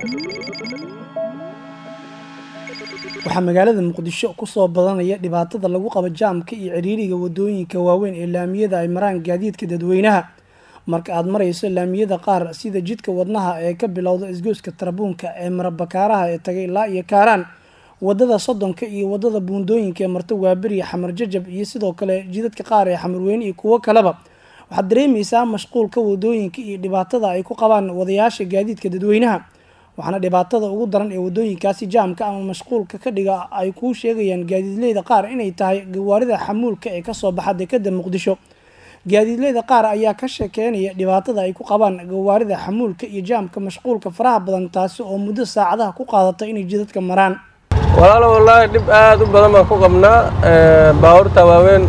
waxaa magaalada muqdisho kusoo badanaya dhibaatada lagu qabo jaamka iyo ciriiriga wadooyinka waaweyn ee laamiyada ay maraan gaadiidka dadweynaha marka aad marayso laamiyada qaar sida jidka wadnaha ee ka bilowda isgoyska tarabuunka ee marabakaaraha ee tagay ilaa iyo kaaraan wadada soddonka iyo wadada buundooyinka ee marta waaberiya xamar jajab iyo sidoo kale jidadka qaar ee xamarweyne iyo kuwo kaleba waxaad dareemaysaa mashquulka wadooyinka iyo dhibaatada ay ku qabaan wadayaasha gaadiidka dadweynaha waxaana dhibaatada ugu daran ee wadooyinkaasi jaamka ama mashquulka ka dhiga ay kuu sheegayaan gaadiidleyda qaar inay tahay gawaarida xamuulka ee kasoo baxa dekada muqdisho gaadiidleyda qaar ayaa ka sheekeynaya dhibaatada ay ku qabaan gawaarida xamuulka iyo jaamka mashquulka faraha badan taasi oo muddo saacadaha ku qaadata inay jidadka maraan walaalo wallaahi dhib aad u badan baan ku qabnaa baabuurta waaweyn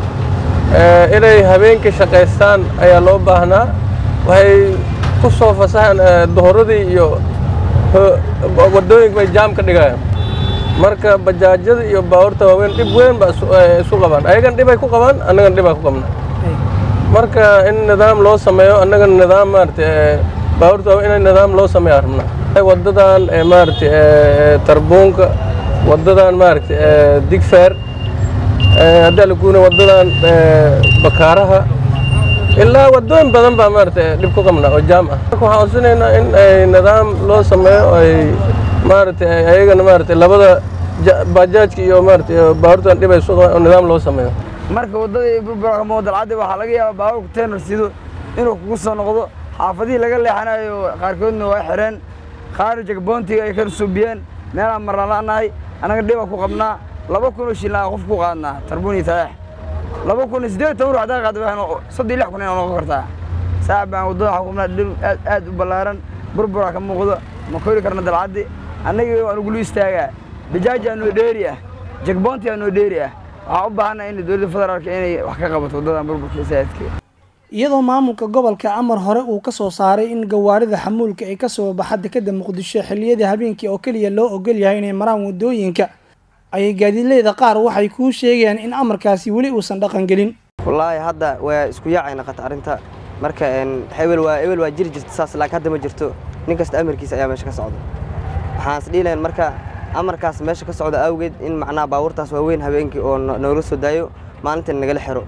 inay habeenkii shaqaystaan ayaa loo baahnaa waxay ku soo fasahaan duhuradii iyo wadooyinka bay jaam ka dhigayaan marka bajaajyada iyo baabuurta waaweyn dhib weyn ba isu qabaan ayagan dhibay ku qabaan annagana dhibaa ku qabnaa marka in nidaam loo sameeyo annagana nidaam maarata baabuurta waaweyn inay nidaam loo sameeyo rabnaa wadadan maarata tarbuunka wadadan maarata digfeer haddii laguuna wadadan bakaaraha ilaa wadooyin badan baa maarata dhib ku qabnaa oo jaam ah marka waxaan codsanaynaa in ay nidaam loo sameeyo ay maarata ayagana maarata labada bajaajka iyo maarata baabuurtan dhib ay isu qabaan oo nidaam loo sameeyo marka waddadii burburka moodalcaddi waxaa laga yaabaa baabuurka teenar sido inuu kugu soo noqdo xaafadihii laga leexanayo qaarkoodna waa xireen qaar jagboontiga ay ka suubiyeen meelaan marna la'nahay annaga dhibaa ku qabnaa laba kun oo shilin qof ku qaadnaa tarbuun iyo taleex laba kun iyo siddeed toban ruux haddaa qaada waxay soddon lix kun inaa noqon kartaa saac baan waddada waxaa ku qabnaa dhib aad aad u ballaaran burburaa ka muuqdo ma kori karna dalcaddi annagii waan ugulu istaagaa bajaaj aa noo dheeri ah jagboonti aa noo dheeri ah waxaa u baahannaha in dowladda federaalka inay wax ka qabato waddadan burburka saadka iyadoo maamulka gobolka amar hore uu kasoo saaray in gawaarida xamuulka ay kasoo baxa dekada muqdisho xilliyada habeenkii oo keliya loo ogol yahay inay maraan wadooyinka ayay gaadiidleyda qaar waxay kuu sheegayaan in amarkaasi weli uusan dhaqan gelin wallaahi hadda waa isku yaacay naqata arrinta marka hebel waa ebel waa jiri jirta saas laakiin hadda ma jirto nin kasta amarkiisa ayaa meesha ka socda waxaan is dhihi lahayn marka amarkaas meesha ka socda awgeed in macnaha baabuurtaas waaweyn habeenkii oo noola soo daayo maalintan nagala xiro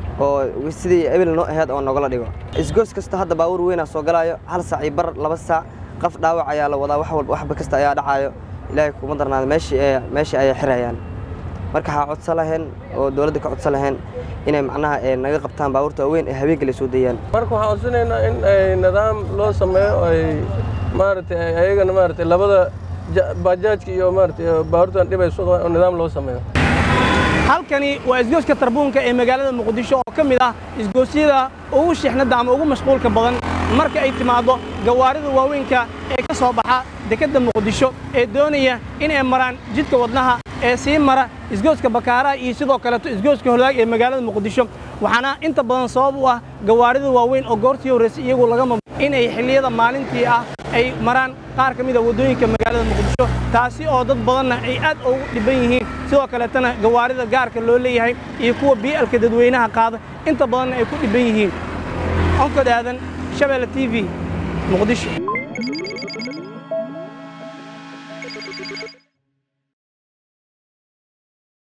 oo sidii ebel noo aheyd oo nogala dhigo isgoos kasta hadda baabuur weynaa soo galaayo hal saac iyo bar laba saac qaf dhaawac ayaa la wadaa wax walba waxba kasta ayaa dhacaayo ilaahay kuma darnaada meeshii meeshii ayay xirayaan marka waxaa codsan laheen oo dowladda ka codsan laheen inay macnaha naga qabtaan baabuurta waaweyn ee habeenkii la soo dayaan marka waxaan codsanaynaa in ay nidaam loo sameeyo ay maarata ayagana maarata labada bajaajka iyo maarata baabuurtan dhib ay isu qabaan oo nidaam loo sameeyo halkani waa isgooska tarbuunka ee magaalada muqdisho oo ka mid ah isgoosyada ugu shixnadda ama ugu mashquulka badan marka ay timaaddo gawaarida waaweynka ee ka soo baxa dekadda muqdisho ee doonaya inay maraan jidka wadnaha ee sii mara isgooska bakaaraha iyo sidoo kaleeto isgooska holaag ee magaalada muqdisho waxaana inta badan sabab u ah gawaarida waaweyn oo goortii horraysay iyagu lagama inay xilliyada maalintii ah ay maraan qaar ka mid a waddooyinka magaalada muqdisho taasi oo dad badanna ay aad ugu dhibban yihiin sidoo kaleetana gawaarida gaarka loo leeyahay iyo kuwa bii'alka dadweynaha qaada inta badanna ay ku dhibban yihiin onkod aadan shabeelle t v muqdisho